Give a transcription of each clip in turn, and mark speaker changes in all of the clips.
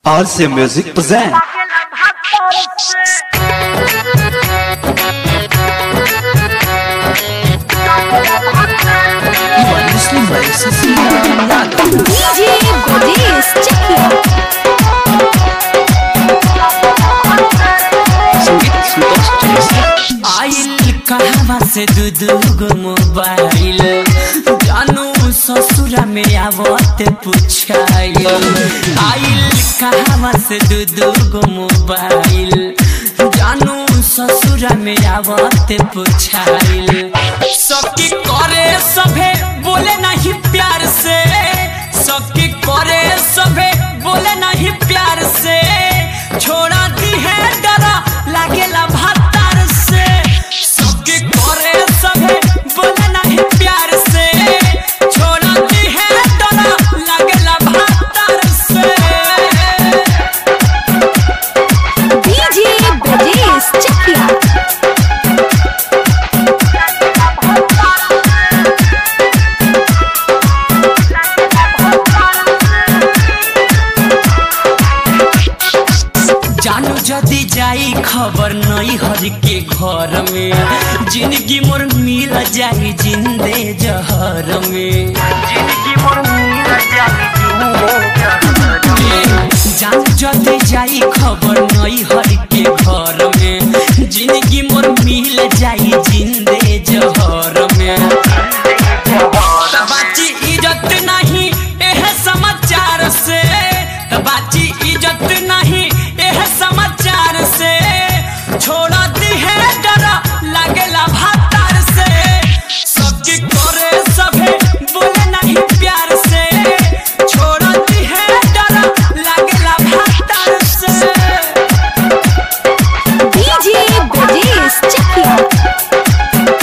Speaker 1: RC Music present
Speaker 2: You are listening by Cecilia Yadav.
Speaker 3: DJ Goddess, check it out.
Speaker 2: संगीत संतोष चौरसिया
Speaker 4: आइल कहवा से दू दू गो मोबाइल जानू ससुरा में आवत पुछाइल आइल कहवा से दू दू गो मोबाइल जानू ससुरा में आवत पुछाइल सबकी करे सभे बोले नहीं प्यार से सबकी करे सभे बोले नहीं प्यार से छोड़ा दी है डरा लागेला भातार से सबके करे सभे बोले नहीं प्यार से छोड़ा दी है डरा लागेला भातार से
Speaker 3: DJ Goddess, check it out.
Speaker 4: जानू जदी जाई खबर नहीं हर के घर में जिंदगी मोर मिल जाई जिंदे जहर में जानू जदी जाई खबर नहीं हर के घर में जिंदगी मोर मिल जाई जिंदे जहर में बाची इज्जत नहीं एह समाचार से बाची इज्जत नहीं एह समाचार से छोड़ा दी है डरा लागेला भातार से सबकी करे सभे बोले नहीं प्यार से छोड़ा दी है डरा लागेला भातार से
Speaker 3: DJ Goddess, check it out.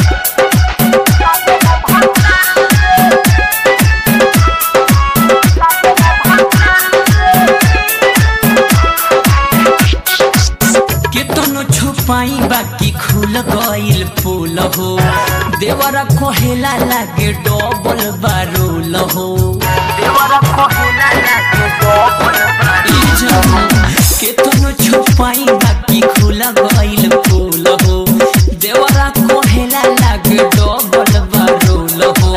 Speaker 4: केतनो छुपाई बाकी खुल गइल फूल हो देवरा कोहेला लागे डबल बारूल हो ई जहां केतनो छुपाई बाकी खुल गइल फूल हो देवरा कोहेला लागे डबल बारूल हो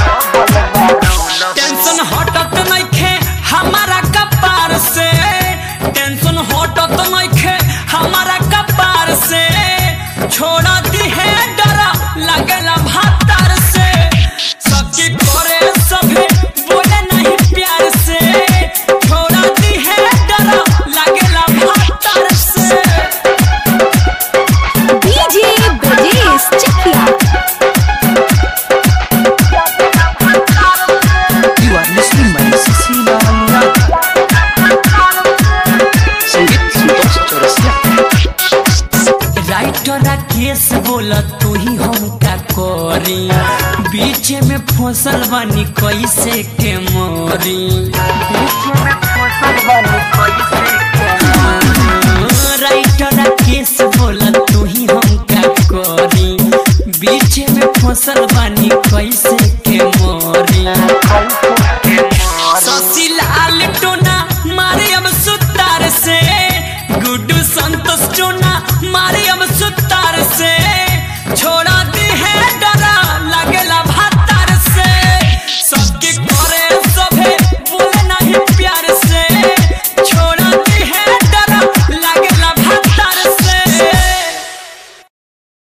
Speaker 4: टेंशन हटत नइखे हमारा कपार से टेंशन हटत नइखे हमारा कपार से छोड़ा दी है डरा लगला भातार से सबकी करे सभे बोले नहीं प्यार से छोड़ा दी है डरा लगला भातार से
Speaker 3: DJ Goddess, check it out.
Speaker 2: You are listening by Cecilia Yadav. संगीत संतोष चौरसिया
Speaker 4: राइटर केस बोला तू ही हम का करी बीच में फसल बनी कैसे के मोरी राइटर केस बोला तू ही हम का करी बीच में फसल बनी कैसे के मोरी शशि लाल टोना मारे अब सुतार से गुड्डू संतोष टोना